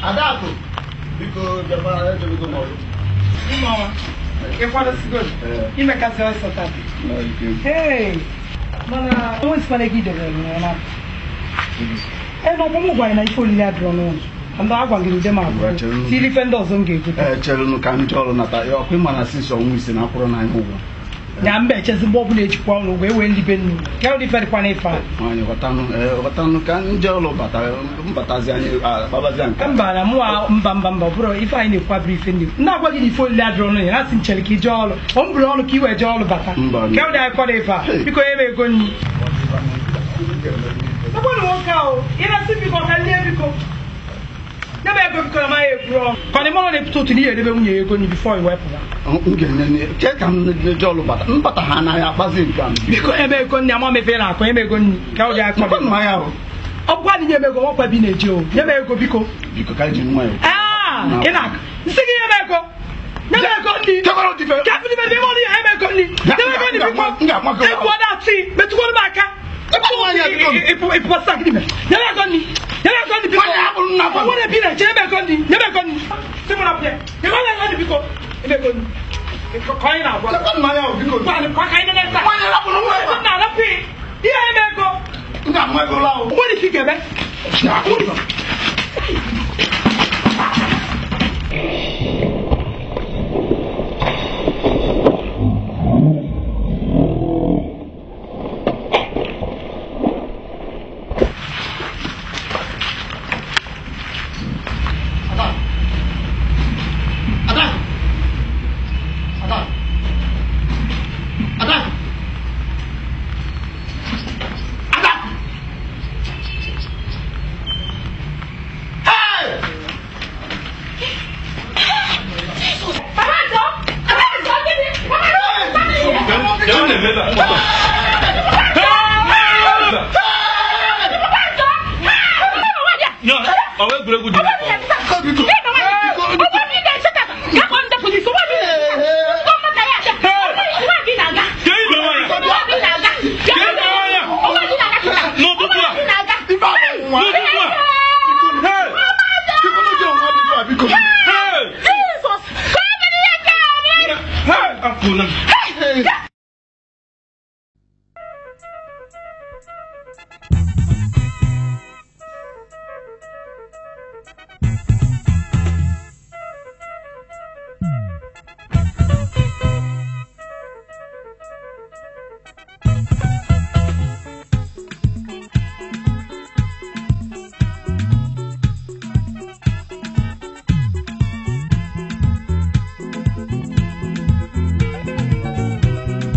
Adakụ biko bịakwa ejebego m ọrụ Mmanwa, ịkwadosigo Ee. imekasị ọsọ taa. Hey, mana onwe sikwana ego idebere m na ee na ọkpọmụ gwara na ife olile adịrọ n'ụlọ ndị a gwagịrị ude ma Gwara chere abụọ m. tiri ife ndị ọzọ m ga-egote ee chelụnụ ka ndị ọrụ nata ya ọkwa ịma na sisi ọnwa ise na akwụrụ n'anya ụgwọ ya mba echezi mgbe ọbụla ejikwa ọrụ wee wee ndị be nnu ka ụdị ife dịkwa n'ife a nwaanyị ghọtanụ ee ghọtanụ ka ndị ọrụ bata mbatazi anyị akpabazi nke mba na mụwa mba mba mba ọ bụrụ ife anyị na-ekwabiri ife ndị ndị agwa gị na ife olile adịrọ n'ụlọ ya na sị nchere ka ije ọrụ ọ m bụrụ ọrụ ka i wee jee ọrụ bata Mba. ka ụdị anyị kwado ife a biko nye m ego nri Ọgbọ́n wọn ká o, iná sí bíkọ ká lé bíkọ. Nyẹ́bẹ̀ ego bíkọ máa yẹ kúrọ. Kọ́ni mọ́nà ní pító tù ní yẹ̀dẹ́ bẹ́ nwunye ego ni before ìwẹ́ pụta. m ga-enye ke ka m ndị ọrụ bata mbata ha anaghị akpazi nke a Biko ebe ego nni ama mefe na akọ ebe ego nni ka ọ dị akọ. Mkpa nna ya ahụ Ọ bụkwa dị nye m ego nwakwa bi na-eje o. Nye m ego biko. biko ka ji nwa ya Aa, ị na-akọ. Nsị gị nye m ego. Nye m ego nni. Kekwara otu ife. Ka afịdị mebe ime ọrụ ya nye m ego nni. Nye m ego nni biko. M ga-agwa gị. Egwu ọ na-atị. Metụkwara m aka. Ebe ọ nwaanyị a biko. Ịpụwa sak n'ime. Nye m ego nni. Nye m ego nni biko. Nwaanyị a bụrụ nna gwa m. Ọ nwere bi na-eche ebe ego nni. Nye m ego nni. Sị mụ na pịa. Nye m ego nni biko. Ebe ego nni. Ka anyị na-agwa. Kekwa nna ya ahụ biko Gbalị kwa ka anyị na-eme taa. Nwaanyị rapụrụ nwa ya. Ego nna arapụ ya. Ihe eme ego. m ga-amụ ego ụlọ ahụ O nwere ike ị ga-eme. Ada Ada Ada Ada Hey! ọwa egwuregwu dị n'afọ. n'ụtụtụ a Ife a bụ nwa n'ụtụtụ a Hey! Biko n'oge nwa biko a biko Hey! Hey! Akwụna m. Thank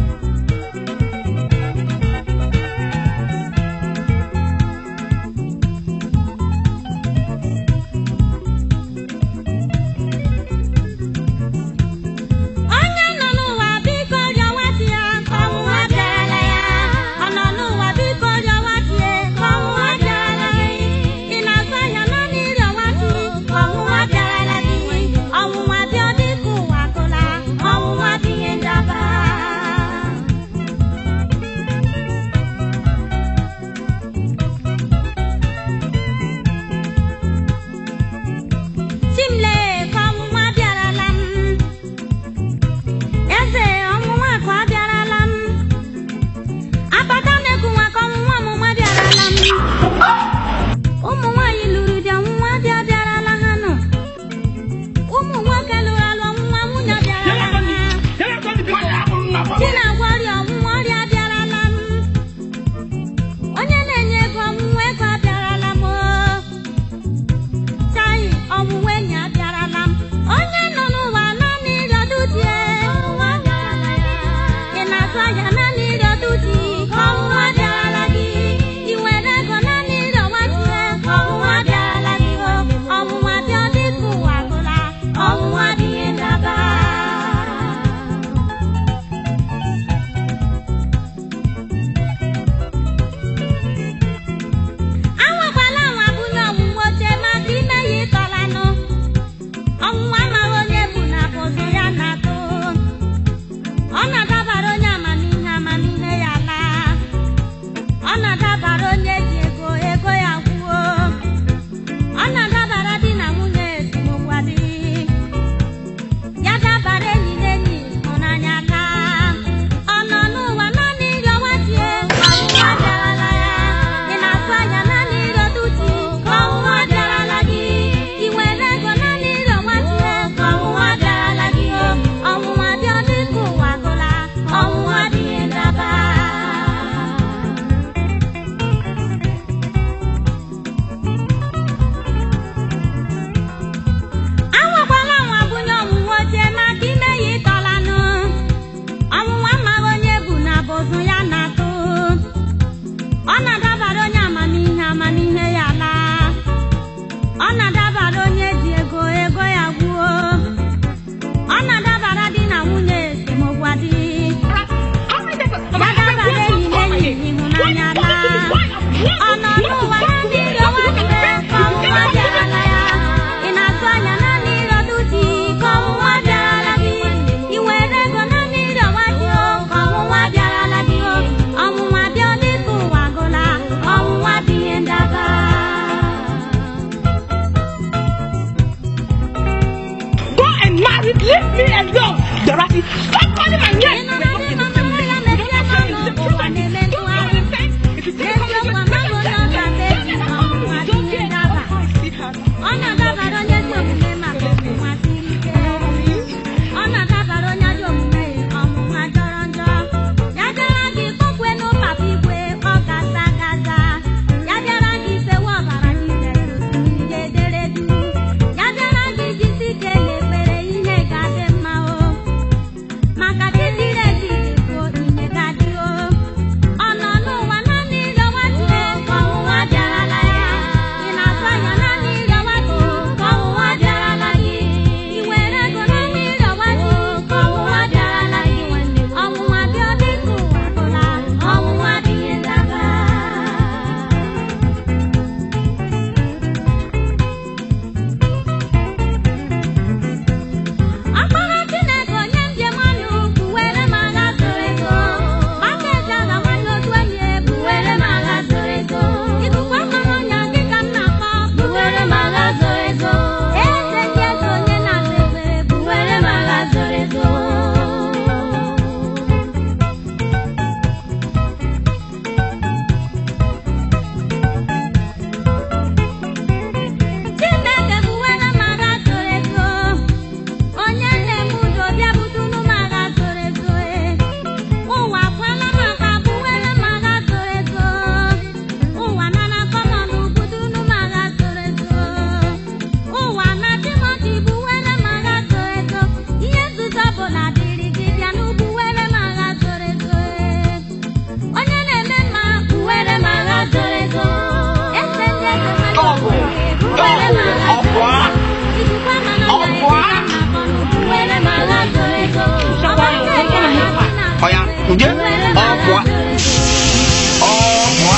ọfụa ọya nje ọfụa ọfụa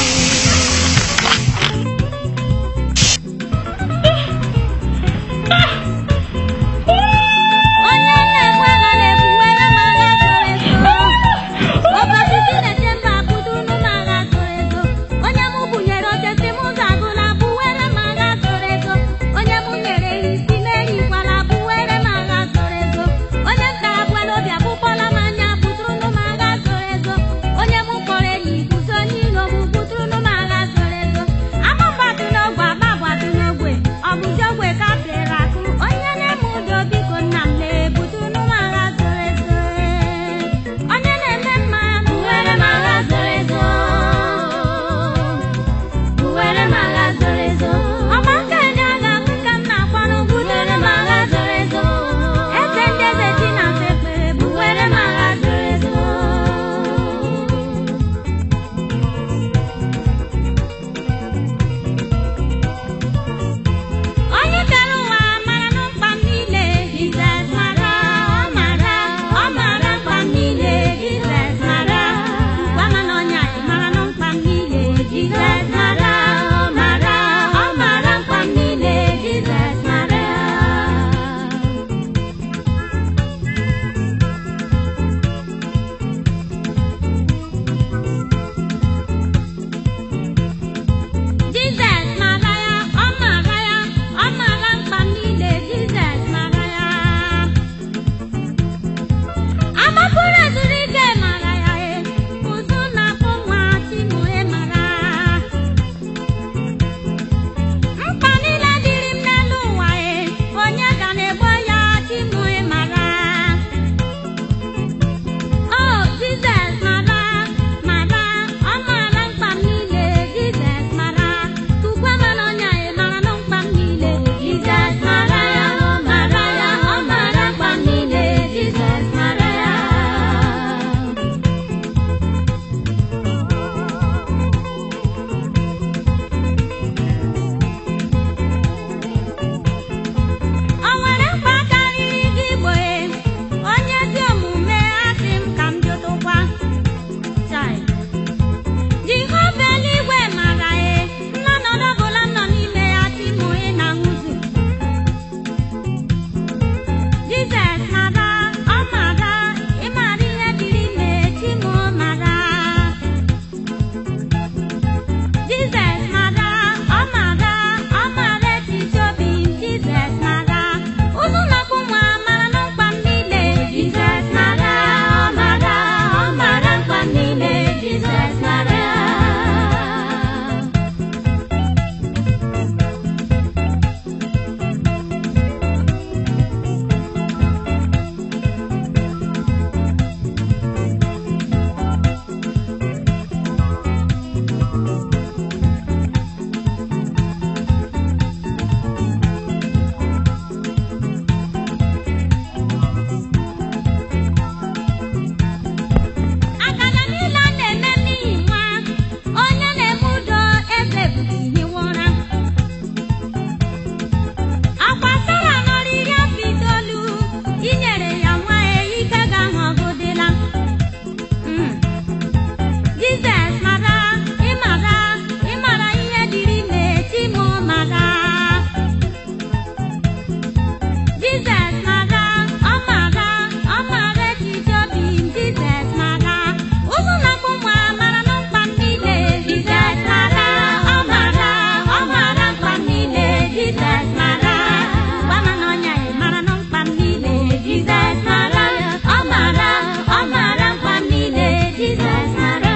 onye mụ bunyere oche si m ụzọ agụla bụwere m agha zoro ego onye mụ nyere ihe isi merikwala bụwere m agha zoro ego onye m tara bụela obi abụkpọla m anya bụtụrụnụ m agha zoro ego onye mụ kpọrọ enyi guzo onye iro m bụtụrụnụ m agha zoro ego ama mgbadụ n'ogwe agba gbadụ n'ogwe ọ bụzi ogwe ka pịrị akụ onye na-eme ụjọ biko nna m lee bụtụrụnụ m agha zoro ezo onye na-eme mma bụwere m agha zoro ezo Buwere m agha zoro ezo ọma nke ndị agha m ka m na-akpọrọ butere m agha zoro ezo eze ndị eze chi na mfe ekpere buwere m agha zoro ezo onye kere ụwa mara na mkpa m niile Jizọs mara ọ mara ọ mara mkpa m niile Jizọs mara gwa m na ọnya ị mara na mkpa m niile Jizọs mara ọ mara ọ mara mkpa m niile Jizọs mara Jizọs mara ya ọ mara ya ọ mara mkpa m niile Jizọs mara ya amapụrụ ezuru ike mara ya e ụzụ na-akpụ nwa chimue mara mkpa niile dịrị m n'elu ụwa e onye ga na-egbo ya chimue mara o Jizọs mara mara ọ mara mkpa m niile Jizọs mara tukwa mana ọnya e mara na mkpa m niile Jizọs mara ya ọ mara ya ọ mara mkpa m niile Jizọs mara ya O nwere mkpa karịrị gị igbo e onye dị omume asị m ka m jụtụkwa Chai. Jehova eluigwe mara e nnọnọdụ ọbụla m nọ n'ime ya timụ ị na nwụzu Jizọs mara ọ mara ịmara ihe dịrị ime timụ mara Jizọs mara ọ mara ọ mara echiche obi m Jizọs mara ụzụ na-akpụ nwa mara na mkpa m niile Jizọs mara ọ mara ọ mara mkpa m niile Jizọs mara akana niile a na-eme n'ihi nwa onye na-eme udo eze bụrụ ihe ụra akwa sara nọrọ iri afọ itoolu inyere ya nwa ya ike ga-ahụ ọgụ dịla Mm. Jizọs mara ịmara ịmara ihe dịrị ime chimụ mara Jizọs mara ọ mara ọ mara echiche obi m Jizọs mara ụzụ na-akpụ nwa mara na mkpa m niile Jizọs mara ọ mara ọ mara mkpa m niile Jizọs mara gwa m na ọnya ya mara na mkpa m niile Jizọs mara ọ mara ọ mara mkpa m niile Jizọs mara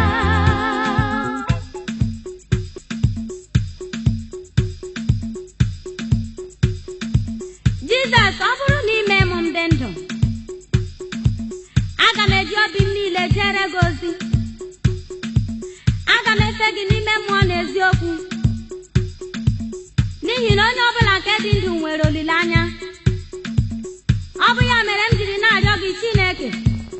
Jizọs ọ bụrụ na ime m ndị ndụ aga m eji obi m niile jere gị ozi aga m efe gị n'ime mmụọ na eziokwu n'ihi na onye ọbụla nke dị ndụ nwere olileanya ọ bụ ya mere m jiri na-arịọ gị Chineke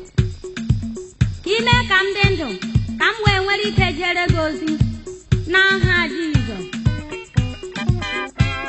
ka ime ka m dị ndụ ka m wee nwere ike jere gị ozi n'aha Jizọs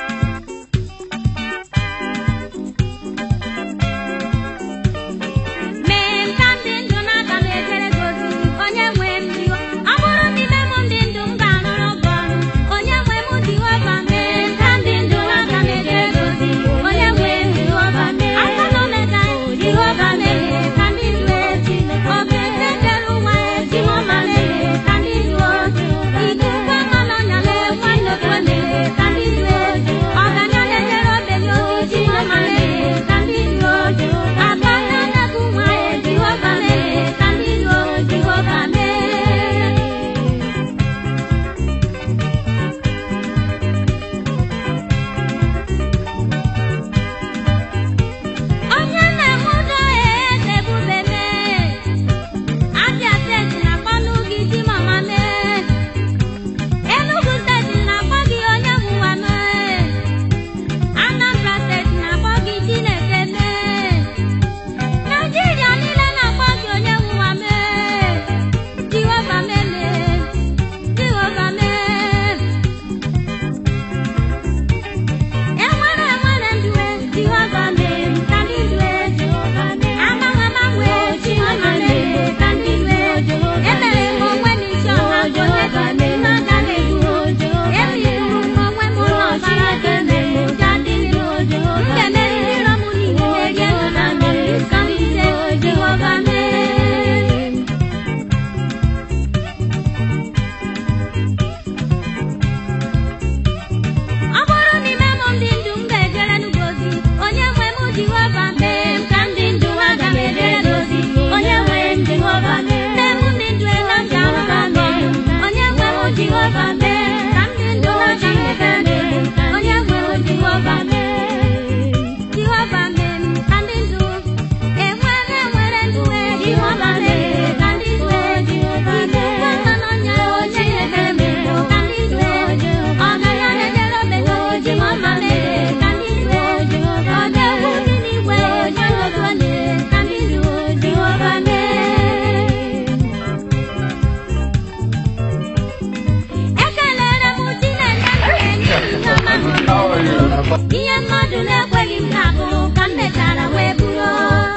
ihe mmadụ na-ekweghị m ga-abụ ka m mechara wee bụrụ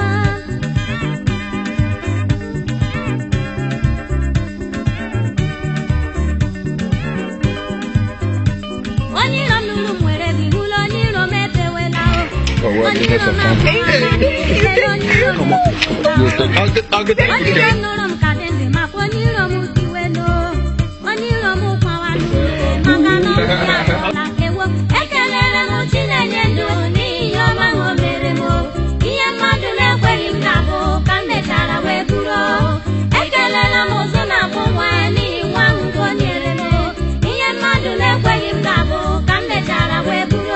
onye iro m nụrụ m nwere bihụla onye iro m efewela o onye iro m afụwala ifere onye iro m onye iro m nụrụ m ka dị ndị makwa onye iro m tiwelo onye iro m kwawalụ maka na ọrụ ya na ewo ekelere m chinenye ndụ n'ihi ihe ọma ha o mere m ihe mmadụ na-ekweghị m ga-abụ ka m mechara wee bụrụ ekelela m ụzụ na abụ nwa ya n'ihi nwa ahụ nke o nyere m ihe mmadụ na-ekweghị m ga-abụ ka m mechara wee bụrụ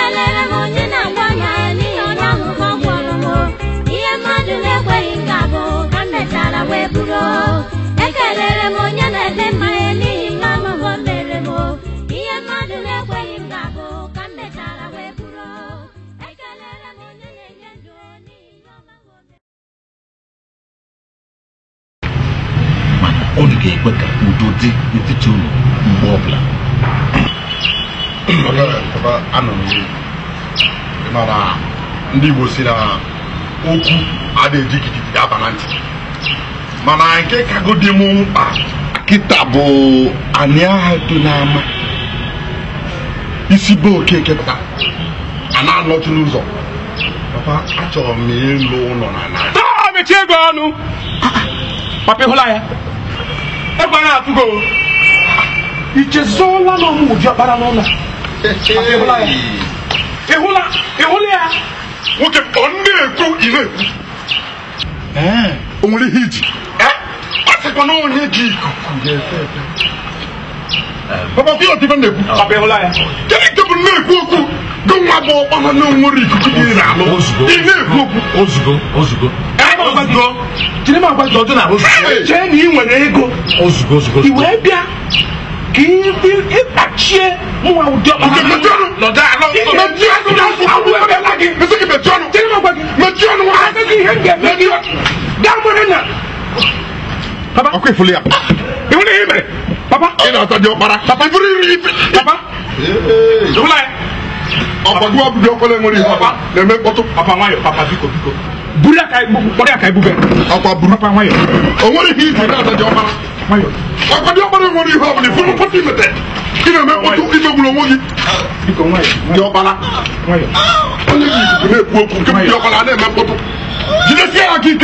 ekelere m onye na-agwa ya n'ihi onye ahụ ka ọ gwọrọ m ihe mmadụ na-ekweghị m ga-abụ ka m mechara wee bụrụ ekelere m onye na-ede mmanya n'ihi ihe ọṅụṅụ o mere m ihe mmadụ na-ekweghị m ga-abụ ka m mechara wee bụrụ ekelere m onye na-enye ndụ n'ihi ihe ọma o mere mana ọ ga-ekwe ka udo dị n'etiti unu mgbe ọbụla anọ m iri mana ndị Igbo si na okwu adịghị gidigidi aba na ntị mana nke kagodi m mkpa kịta bụ anyị agha do n'ama isi be okeke pụta a na-anọtụ n'ụzọ papa achọrọ m ịlụ ụlọ na na taa mechie ego ọnụ papa ịhụla ya egbe anya atụgo ichezọla na ọmụmụ ji ọkpara n'ụlọ ịhụla ya ịhụla ịhụla ya nwoke ọ na-ekwu ị na-ekwu o nwere ihe iji ọ sịkwa na onye ji ikuku ga-efe efe papa bịa ọdịbe na-ekwu papa ịhụla ya kedu nke bụ na-ekwu okwu gị nwa bụ ọkpara na onwere ikuku dị ire alụ Ozugbo. ị na-ekwu okwu ozugbo ozugbo ozugbo jiri m agwa gị ọdụ na ozugbo chee na ị nwere ego ozugbo ozugbo i wee bịa ka ị- ịkpachie mụnwa ụdị ọkpara Nke mechie ọnụ. nọdụ alọ mechie ọnụ gị mesị gị mechie ọnụ jiri m agwa gị mechie ọnụ nwa agaghị ihe m ga-eme gị gaa nwere na papa ọkụ ifuli ya ị hụrụ ihe i mere papa ị na-ata dị ọkpara papa bụrụ iri ife papa ịhụla ya ọkwa gị ọbụdị ọkwele nwere ihe ọba na-eme mkpọtụ papa nwayọ papa biko biko buru ya ka ibu- kpọrọ ya ka ibube ọkwa buru papa nwayọ o nwere ihe iji na-ata dị ọkpara nwayọ ọkwa dị ọkpara nwere ihe ọbụla ifuru mkpọtụ imete ị na-eme mkpọtụ imegburu onwe gị biko nwayọ dị ọkpara nwayọ onye ji ikuku na-ekwu okwu nke bụ dị ọkpara na-eme mkpọtụ jidesie ya aka ike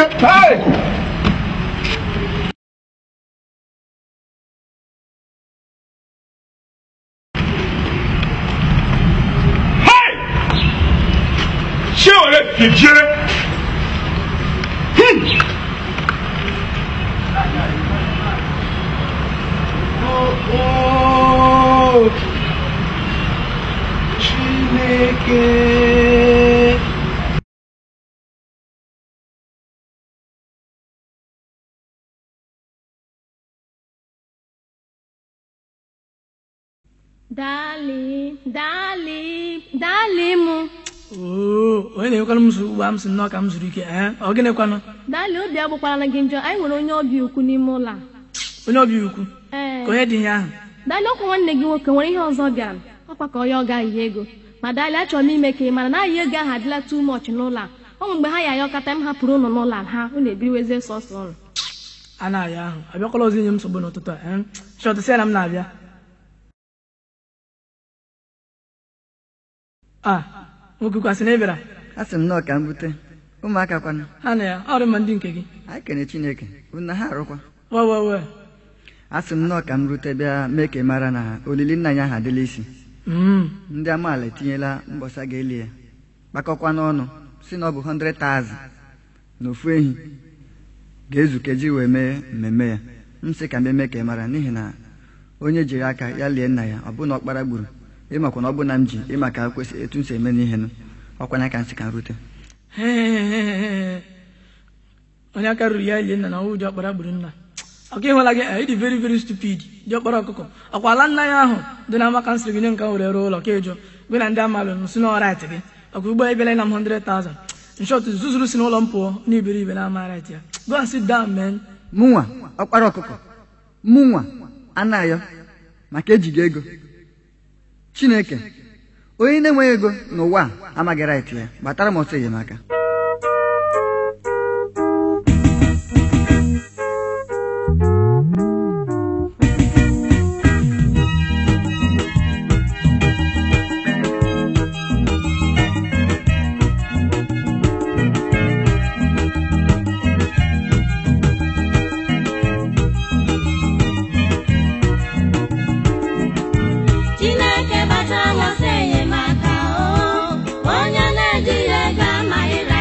Hey! ṣé ọ̀rẹ́ fìdíẹ́ Chineke Dali, dali, dali mụ. oo onye na-enwekwara m nsogbu ugbu a m sị nnọọ ka m zuru ike ee ọ gịnịkwanụ Dali obi agbụkwara gị njọ anyị nwere onye ọbịa ukwu n'ime ụlọ a. onye ọbịa ukwu Ee. ka onye dị ihe ahụ Dali ọkwa nwanne gị nwoke nwere ihe ọzọ bịara ọkwa ka onye ọ gaghị ego ma Dali achọrọ m ime ka ị mara na ahịa ego ahụ adịla too much n'ụlọ a ọ nwere mgbe ha ya ayọkọta m hapụrụ ụnụ n'ụlọ a ha unu ebiriwezie sọsọ ụnụ a na-abịa ahụ abịakwala ọzọ inye m nsogbu n'ụtụtụ a ee chọtụ sị ya na m na-abịa a nwoke kwasị na ị bịara a sị m nnọọ ka m bute ụmụaka kwanụ ha na ya ọ dị mma ndị nke gị anyị kene chineke unu na ha arụkwa wewewe a sị m nnọọ ka m rute bịa mee ka ị mara na olili nna ya ahụ adịla isi ndị amaala etinyela mbọsa ga-eli ya kpakọkwa n'ọnụ si na ọ bụ 100,000 na ofu ehi ga-ezu keji wee mee mmemme ya m sị ka m eme ka ị mara n'ihi na onye jiri aka ya lie nna ya ọ bụ na ọkpara gburu ịmakwa na ọ bụ na m ji ịma ka kwesị etu m si eme n'ihe nụ ọkwanya ka m sị ka m rute onye aka ruru ya lie nna na ọwụ ji ọkpara gburu nna ọka ịhụla gị ịdị very very stupid ji ọkpara ọkụkọ ọkwa ala nna ya ahụ dị na maka nsịrị gị nye nka were rụọ ụlọ ka ịjụ gị na ndị amalụ nsi na ọrait gị ọkwa ugbo ebele na m 100,000 nshọt zuzuru si n'ụlọ m pụọ na iberibe na ama right ya go and sit down man mụnwa ọkpara ọkụkọ mụnwa anayọ maka ejighị ego chineke onye na-enweghị ego n'ụwa a amaghị rait ya gbatara m ọsọ enyemaka Chineke batara m ọsọ enyemaka o onye na-ejighị ego amaghị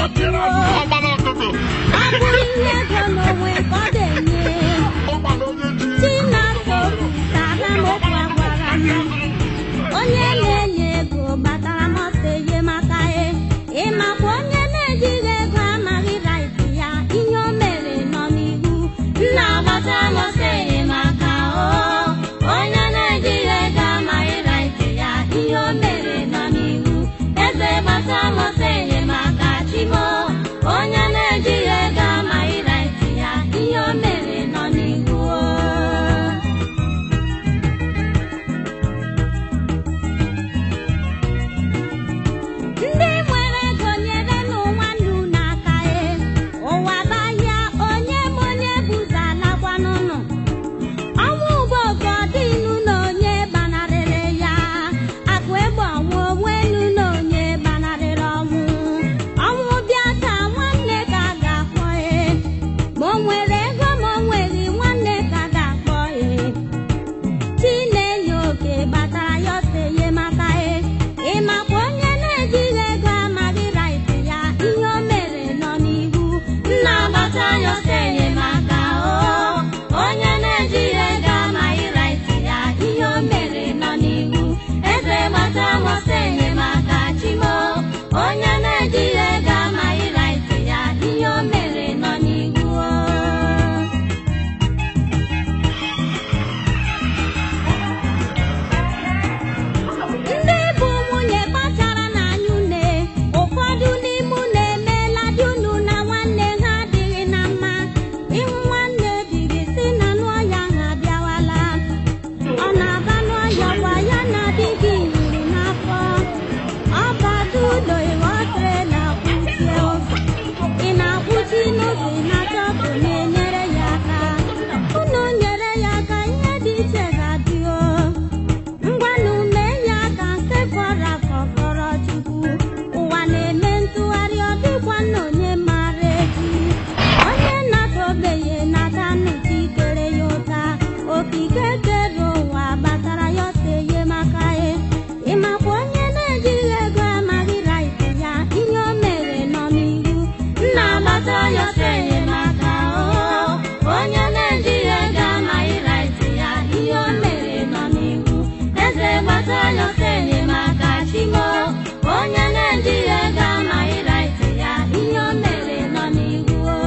tiere ọgba n'ụtụtụ abụghị ihe ego n'onwe ka ọ ga-enye ọgba na onye ji Chinasa obi tara m okwu agwara m onye na-enye ego gbatara m ọsọ ihe maka e ịmakwa onye na-ejighị ego amaghị raiti ya ihe o mere nọ n'ihu nna agbata m ọsọ enyemaka o onye na-ejighị ego amaghị raiti ya ihe o mere nọ n'ihu eze gbata m ọsọ enyemaka chimo onye na-ejighị ego amaghị raiti ya ihe o mere nọ n'ihu o ndị nwere ego nyere n'ụwa nnu n'aka e ụwa bahịa onye m onye buza alakwa n'ụlọ ọnwụ ugboko dịnu na onye gbanarịrị ya akụ egbe ọnwụ onwenu na onye gbanarịrị ọnwụ ọnwụ bịa taa nwanne ka a ga-akpọ e ma o nwere ego ma o nweghị nwanne ka a ga-akpọ e Chinenye oke gbatara ya ọsọ enyemaka e ịmakwa onye na-ejighị ego amaghị raiti ya ihe o mere nọ n'ihu nna agbata ya ọsọ enyemaka o onye na-ejighị ego amaghị raiti ya ihe o mere nọ n'ihu eze gbata m ọsọ enyemaka chimo onye na-ejighị ego amaghị raiti ya ihe o mere nọ n'ihu o ndị bụ nwunye kpachara n'anya une ụfọdụ n'ime unu emeela di unu na nwanne ha adịghị na mma ịhụ nwanne di gị si na n'ọya ha abịawala ọ na-aba n'ọya gwa ya na di gị yiri n'afọ ọ bata ụlọ ịghọtere na-akwụchie ụzọ ị na-akwụchi n'ụzọ ị na-achọ ka na-enyere ya aka unu nyere ya aka ihe dị iche ga-adị o ngwanụ mee ya ka nke fọrọ afọ fọrọ chukwu ụwa na-eme ntụgharị ọ dịkwa na onye mara echi onye natobeghị nata nnụcha ikere ya ụta okike kere ụwa gbatara ya ọsọ enye maka ya ịmakwa onye na-ejighị ego amaghị raiti ya ihe o mere nọ n'ihu nna agbata ya ọsọ enyemaka o onye na-ejighị ego amaghị raiti ya ihe o mere nọ n'ihu eze gbata ya ọsọ enyemaka chimo onye na-ejighị ego amaghị raiti ya ihe o mere nọ n'ihu o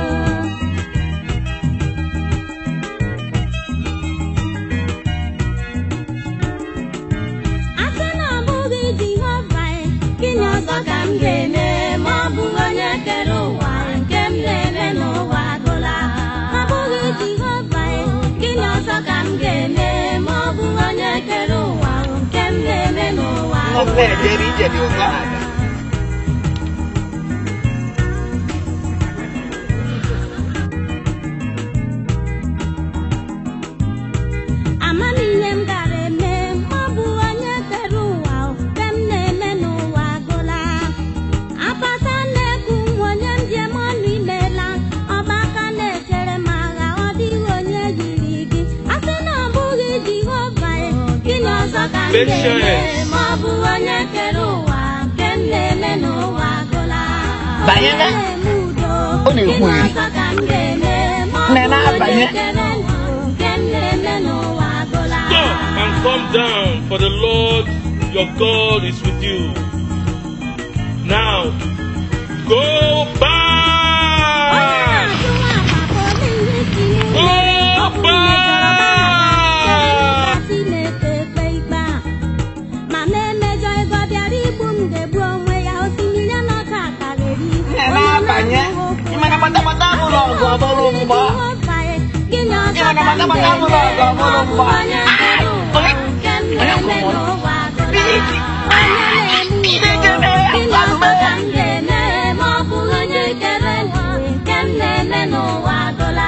asị na ọ bụghị jehova e, gịnị ọzọ ka m ga-eme ma ọ bụghị onye kere ụwa nke m na-eme n'ụwa agụla ọ bụghị jehova e, gịnị ọzọ ka m ga-eme ma ọ bụghị onye kere ụwa nke m na-eme n'ụwa agụla amamihe m gara eme ma ọ bụ onye kere ụwa nke m na-eme n'ụwa agụla apata na-eku nwa onye m ji eme ọnụ imela ọgbaka na-echere m agha ọ dịghị onye yiri gị a sị na ọ bụghị jehova e, gịnị ọzọ ka m ga-eme ma ọ bụ onye kere ụwa nke m na-eme n'ụwa agụla Banye na- Onye na-eme udo Ọ na-ekwu gịnị eri. ọzọ ka m ga-eme ma ọ Na- bụ onye na-abanye. kere ụwa nke m na-eme n'ụwa agụla Stop and come down, for the Lord your God is with you. Now, go back! Go back! mama emejọ ego bịara igbu m ga-egbu onwe ya osimiri n'ọka akara eri Nne na-abanye. Ị mana gbatagbata bụrụ ọgụ ọ bụrụ mgbọ. gịnị ọzọ Ị mana ka m gbatagbata bụrụ ọgụ ọ ga-eme bụrụ ma ọ bụ mgbọ. onye kere ụwa nke m na-eme n'ụwa agụla onye na-eme udo gịnị ọzọ ka m ga-eme ma ọ bụghị onye kere ụwa nke m na-eme n'ụwa agụla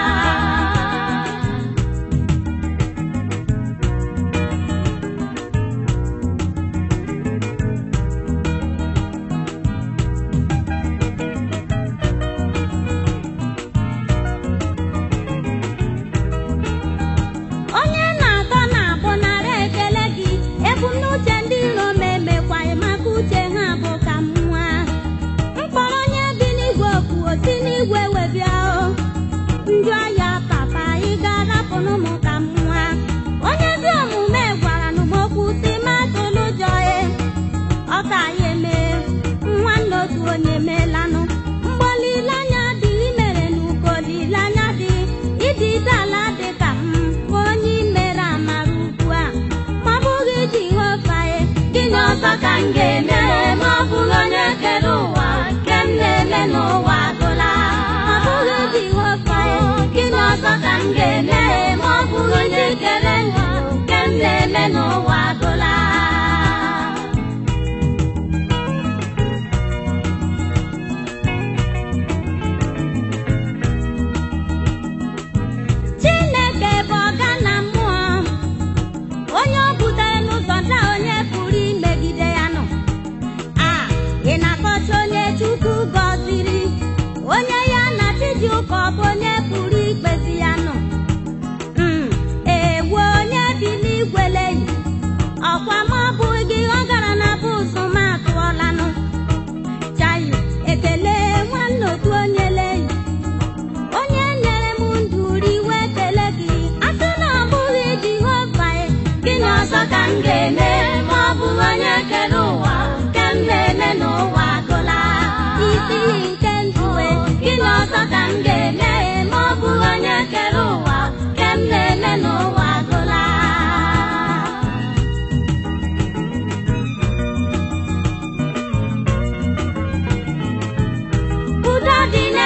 onye na-atọ na-abụ nara eke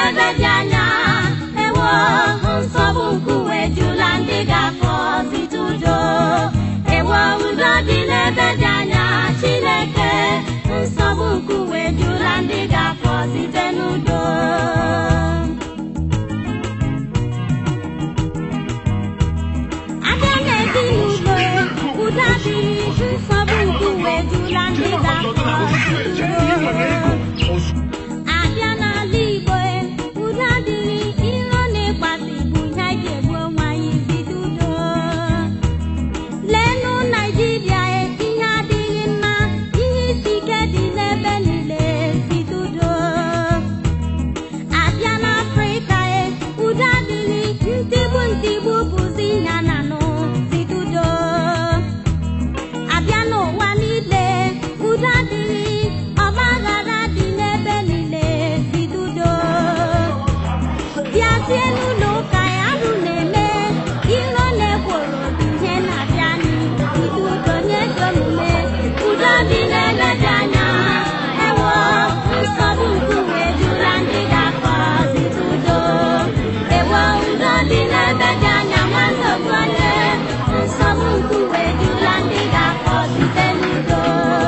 n'ebe dị anya ewo nsogbu nkuwe jula ndị ga-afọ site udo ewo udo dị n'ebe dị anya chineke nsogbu nkuwe jula ndị ga-afọ site n'udo abịa n'ezinụlọ udo adịghị nsogbu nkuwe jula ndị ga-afọ site udo abịa n'ala igbo e, udo adịghị iro na ịkpasị bụ ihe anyị ji egbu onwe anyị bido udo leenụ naijiria e, ihe adịghị mma ihe isi ike dị n'ebe niile bido udo abịa n'afrịka e, udo adịghị ntigbu ntigbu bụzi ihe a na-anụ bido udo abịa n'ụwa niile udo adịghị ọgbaghara dị n'ebe niile bido udo bịazie n'ụlọ ụka ya arụ na-eme iro na-ekworo bụ ihe na-abịa anyị bido udo nye dị omume udo dị n'ebe dị anya ewo nsogbu nkuwe jula ndị ga-akọ bido udo ewo udo dị n'ebe dị anya nwanne otu onye nsogbu nkuwe jula ndị ga-akọ site n'udo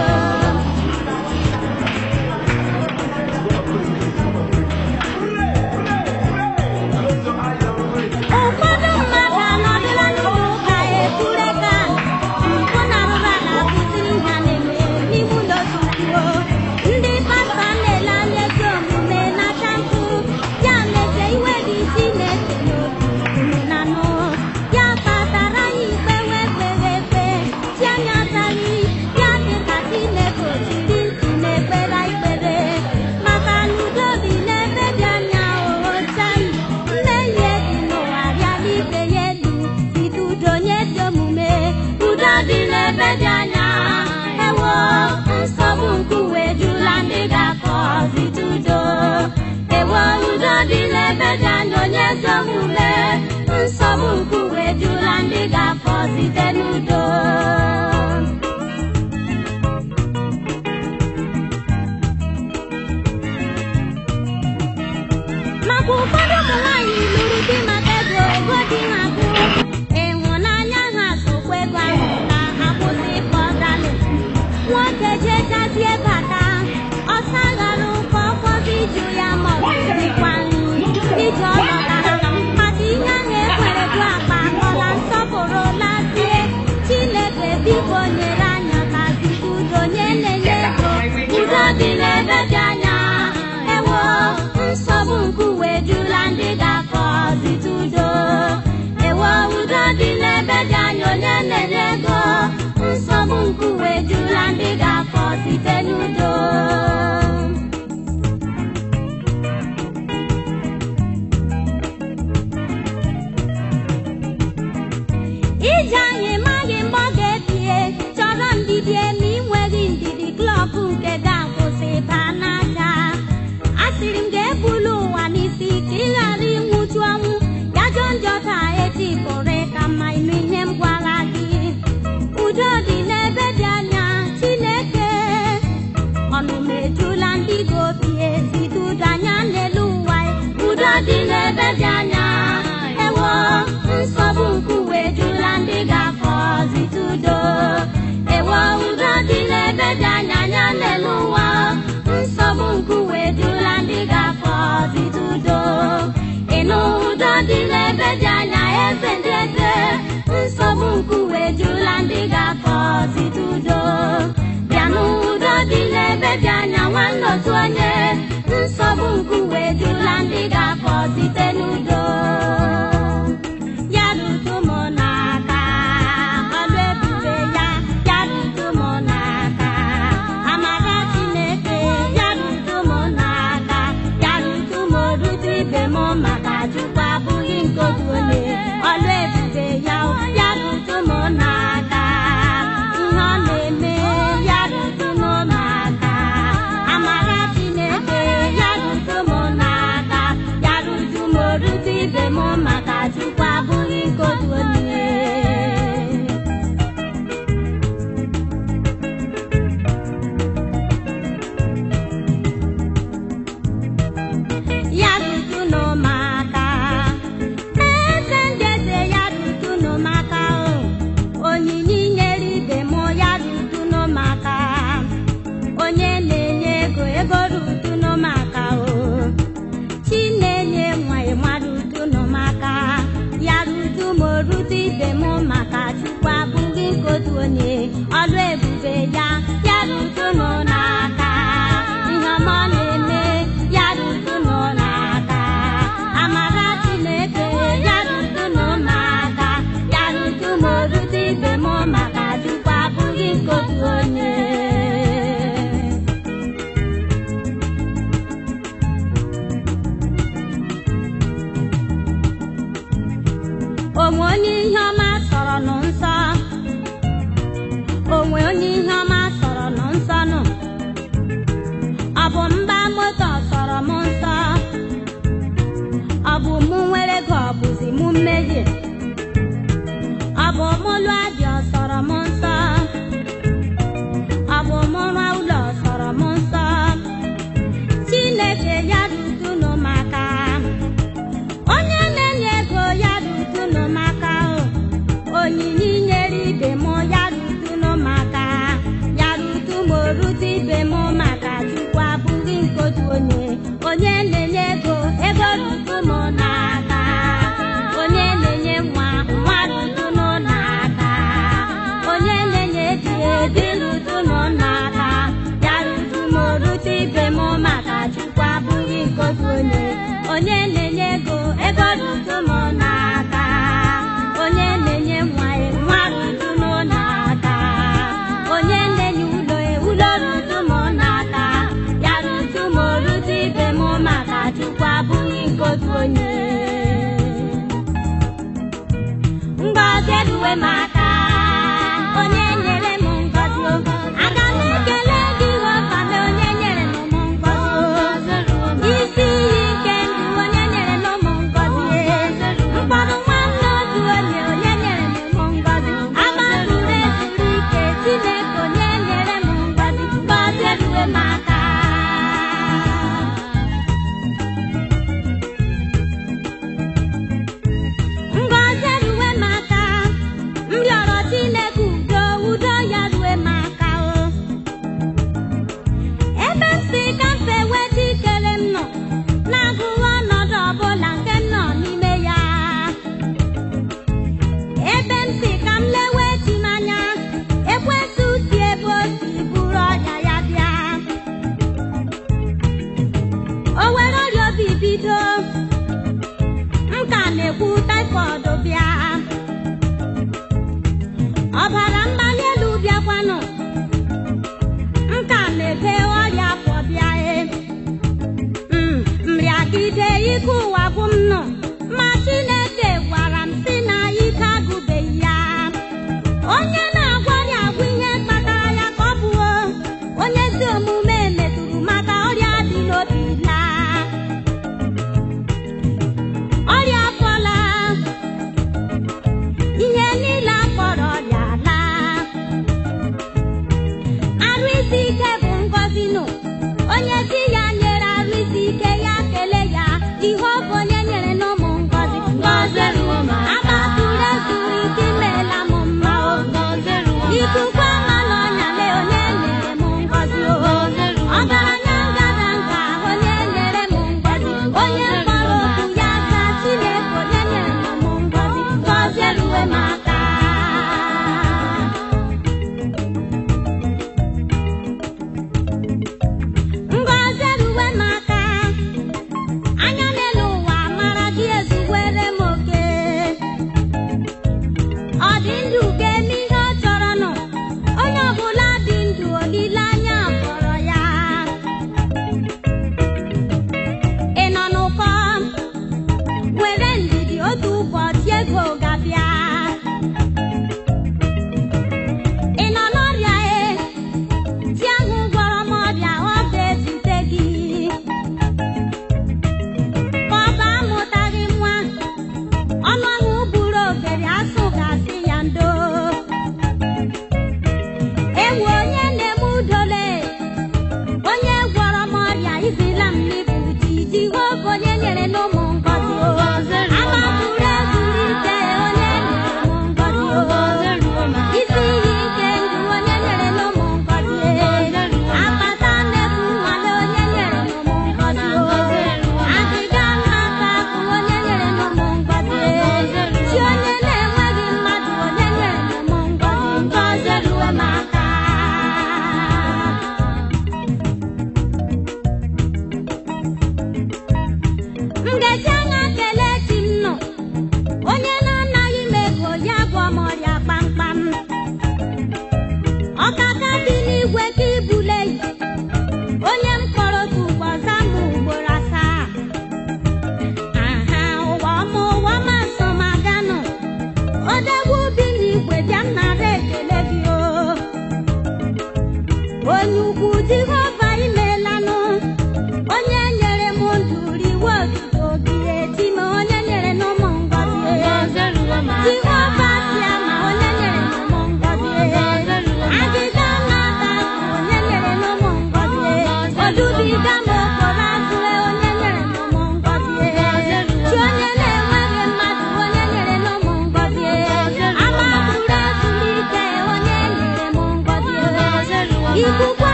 ụfọdụ mmadụ anọdụla n'ụlọ ụka ekwureka mpụ na arụrụ ala kụziri ha na-eme n'ime ụlọ tukwuo ndị pastọ na-ele anya ezi omume n'aka nkụ ya meze iwe dị isi na-ese n'obi na nụ ya kpatara ya ikpe wee kpere ekpe chi anya ataghị ya dị ka Chineke ojiri ntị na-ekpere ikpere maka na udo dị n'ebe dị anya ohochai mmehie dị n'ụwa rịala ibe ya elu bido udo nye dị omume udo dị n'ebe dị anya ewo nsogbu nkuwe jula ndị ga-akọ bido udo ewo udo dị n'ebe dị anya onye ezi omume nsogbu nkuwe jula ndị ga-afọ site n'udo maka ụfọdụ ụmụ nwaanyị lụrụ di maka ego ego di ha bụ ịhụnanya ha sokwa ego ahụ na akwụsị ịkpọgalụ nwoke jechazie bata ọsa ghara ụkọ ụfọdụ iju ya ma ọ bụ dịkwa nri iji ọlọtara maka ihe ahụ ekwere bụ akpa akọla nsọpụrụ lazie chineke biko nyere anya ka zite udo nye na-enye ego udo dị n'ebe dị anya ewo nsogbu nkuwe jula ndị ga-akọ zite udo ewo udo dị n'ebe dị anya onye na-enye ego nsogbu nkuwe jula ndị ga-akọ site n'udo ije anyị maghị mgbe ọ ga-ebie chọrọ ndidi eme inweghị ndidi klọb nke ga-akwụsị baa n'aka asịrị m ga-ebulu ụwa n'isi ka ị ghara ịnwụchu ọnwụ ya jọ njọ taa echi pụrụ ka mma ịnụ ihe m gwara gị udo dị n'ebe dị anya chineke ọnụ m ejula ndị gị obi ezite udo anya n'elu ụwa udo dị n'ebe dị anya ewo nsogbu nkuwe jula ndị ga-afọ zite udo ewo udo dị n'ebe dị anya anya n'elu ụwa nsogbu nkuwe jula ndị ga-afọ zite udo ịnụ udo dị n'ebe dị anya eze ndị eze nsogbu nkuwe jula ndị ga-afọ zite udo bịanụ udo dị n'ebe dị anya nwanne otu onye nsogbu nkuwe jula ndị ga-afọ site n'udo ya rutu m n'aka ọlụ ebube ya ya rutu m n'aka amara chineke ya rutu m n'aka ya rutu m rute ibe m maka chukwu abụghị nke otu onye ọlụ ebube ya ya rutu m n'aka ihe ọ na-eme ya rutu m n'aka amara chineke ya rutu m n'aka ya rutu m rute ibe m maka chukwu abụghị nke otu onye ya rutu onwe onye ihe ọma sọrọ nụ nsọ onwe onye ihe ọma sọrọ nụ nsọ nụ ọ bụ mgba moto sọrọ m nsọ ọ bụ mụ nwere ego ọ bụzi mụ mmehie ọ bụ mụ lụọ dị ọ sọrọ m nsọ ọ bụ mụ rụọ ụlọ sọrọ m nsọ chineke ya dudunu maka onye na-enye ego ya dudunu maka o onyinye inyere ibe m ya dudunu maka ya rutu m orute ibe m maka chukwu abụghị nke otu onye onye na-enye ego ego rutu m n'aka onye na-enye nwa nwa rutunu n'aka onye na-enye di edi rutunu n'aka ya rutu m orute ibe m maka chukwu abụghị nke otu onye onye na-enye ego ego rutu m n'aka onye na-enye nwa ya nwa rutunu n'aka onye na-enye ụlọ ya ụlọ rutu m n'aka ya rutu m orute ibe m maka chukwu abụghị nke otu onye ngọzi eruwe m aka onye nyere m ngọzi o. aga m ekele gị ọkame onye nyere m ụmụ ngọzi o. isi iyi nke ndụ onye nyere m ụmụ ngọzi mkpọrọ nwanne otu onye onye nyere m ụmụ ngọzi agbazuru ezuru ike chineke onye nyere m ngọzi ngọzi eruwe m aka ngọzi eruwe m aka m rịọrọ chineke udo udo ya rue m aka o ebe m si ka m fe weta ikele m nọ na-agụghị ọnọdụ ọbụla nke m nọ n'ime ya ebe m si ka m lewe chi m anya ekwesị usi ebe o si buru ọrịa ya bịa o were ọrịa obi bido m ka na-ekwu taifọd bịa ọbara mgbali elu bịakwanụ m ka na-ebe ọrịa afọ bịa e Mm, nrịagide ike ụwa bụ m nọ ma chineke gwara m si na ike agụbeghị ya onye na-agwarị agwụ ihe kpatara ya ka ọ bụo onye ezi omume metụrụ maka ọrịa dị n'obi laa ọrịa afọla ihe niile akpọrọ ọrịa laa arụ isi ike bụ ngọzi nụ onye di ya nyere arụ isi ike ya kele ya ihe ọ bụ onye nyere n'ụmụ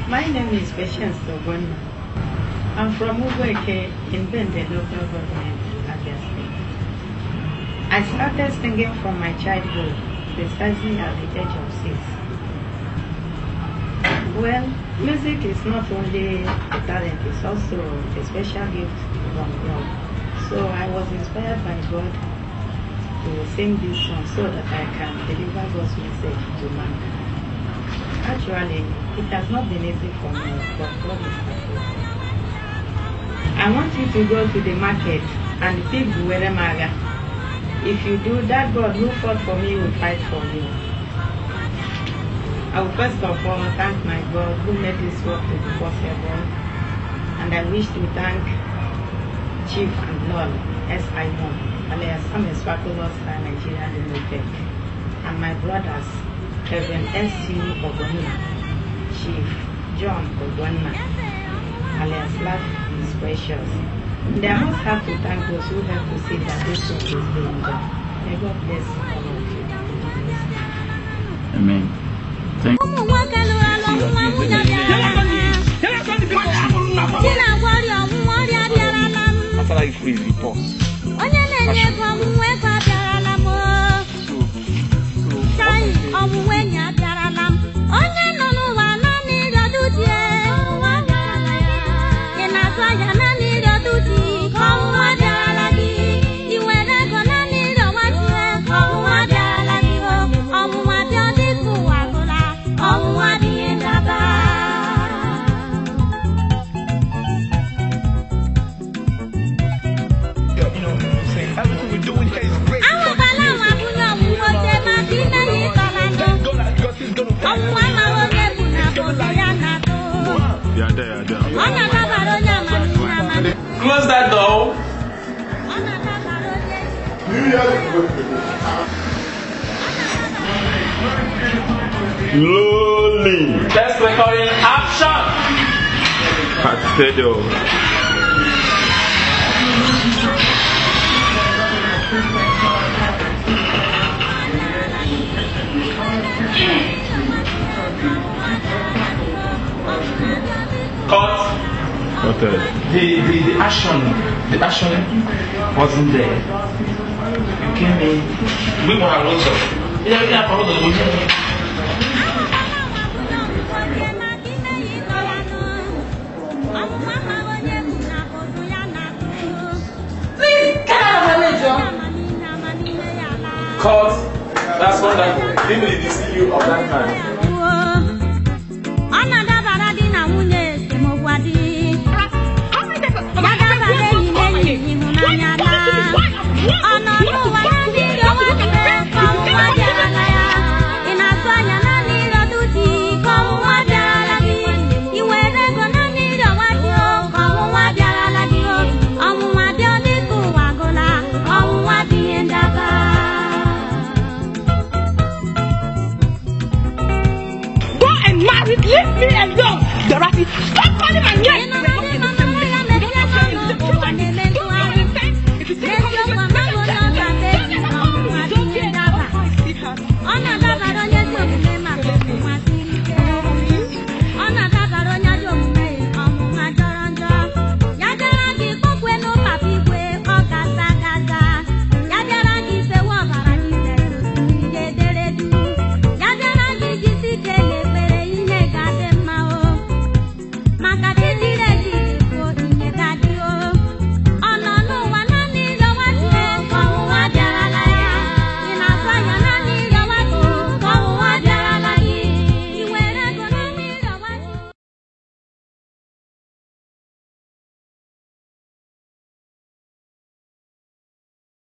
My name is Patience Ogonna. I'm from Ugweke in Bende local government, Abia State. I started singing from my childhood, precisely at the age of six. Well, music is not only a talent, it's also a special gift from God. So I was inspired by God to sing this song so that I can deliver God's message to mankind. Actually, it has not been easy for me, but God is faithful. I want you to go to the market and pick Buwere Maga. If you do, that God who fought for me will fight for you. I will first of all thank my God who made this work to be possible. And I wish to thank Chief and Lord S.I. Moon, alias Samuel Swakulos Nigeria Limited, and my brothers, Reverend S.C. Ogonna, Chief John Ogonna, alias Life is Precious. And I must have to thank those who help to see that this work is being done. May God bless all of you. Amen. Thank ụmụ nwoke lụrụ alụ nwa nwunye bịarala m di na gwọrịa ọnwụnwa ọrịa bịarala m After that, you freeze the pause. onye na-enye ego ọmụmụ ego abịarala m chai ọmụmụ enyi abịarala m onye nọ n'ụwa naanị ịrịọdụ di ọnwụnwa bịarala ya ị na-azụ ahịa naanị ịrịọdụ di ka ọnwụnwa bịarala gị ị nwere ego naanị ịrịọwa di ka ọnwụnwa bịarala gị o ọnwụnwa bịa dịka ụwa agụla ọnwụnwa adịghị ndaba ahụbala nwa bunye ọnwụnwa oche maka ime ihe ịtọla ndụ ọnwụnwa amaghị onye bụ na foto ya na-atụ They are there, they are ọ na-adabara onye amamihe amamihe Close that door. ọ na-adabara onye Slowly. Test recording. Action. Pastedo. Cut. What else? The, the, the action, the action wasn't there. You came in. We were also. Yeah, yeah, but also we Cut. That's wonderful. Didn't really see you all that time.